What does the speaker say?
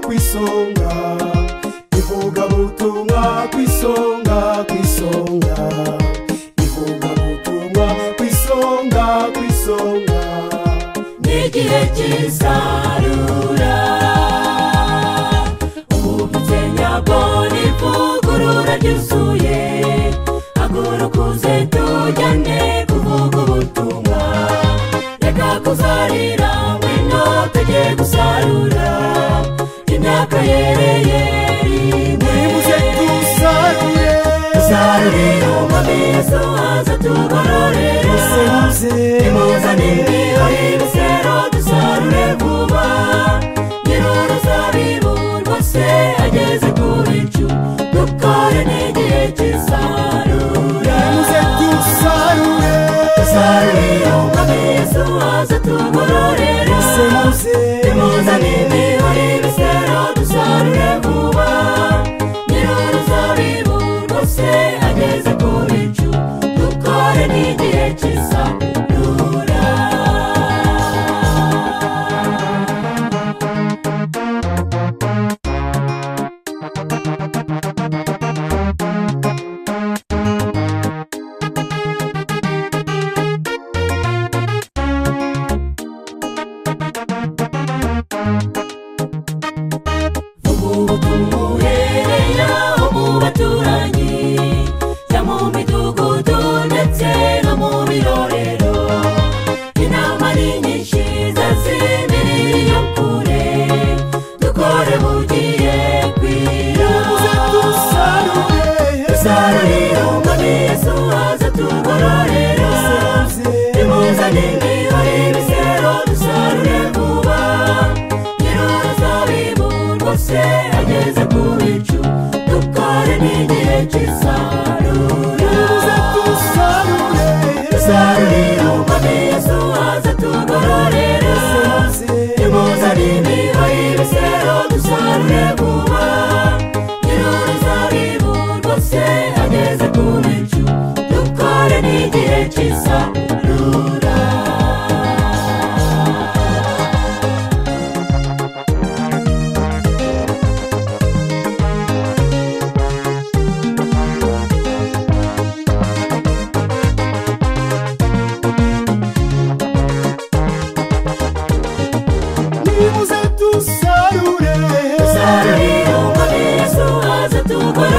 ku isonga ivugabutumwa ku isonga ku isonga ivugabutumwa ku isonga ku isonga n'igihe cy'isarura ubutse nyabona ivugurura ryuzuye hagurukuze tujyane kuvuga ubutumwa reka kuzarira ngwino tugiye gusarura imyaka yereye nimuze dusarure sarurira amabeso aza tugororera imuzane imbiho y'ibisero dusarure vuba nyir'uruzabibu rwose ageze ku bicu dukore n'igihe cy'isarura nimuze dusarure sarurira amabeso aza tugororera imuzane imbiho y'ibisero dusarure vuba nyir'uruzabibu rwose ageze ku bicu dukore n'igihe cy'isarura ubu tumuherera mu baturanyi jya mu midugudu ndetse no mu birorero inama ni nyinshi zazimirira iyo kure dukore bugiye kwira sarurira umwami yesu aza tugororera imuzane imbiho y'ibisero dusarure vuba nyir'uruzabibu rwose ageze ku bicu dukore n'igihe cy'isarura sarurira umwami yesu aza tugororera imuzane imbiho y'ibisero dusarure vuba nyir'uruzabibu rwose ageze ku bicu dukore n'igihe cy'isarura nimuze dusarure sarurira umwami yesu aza tugororera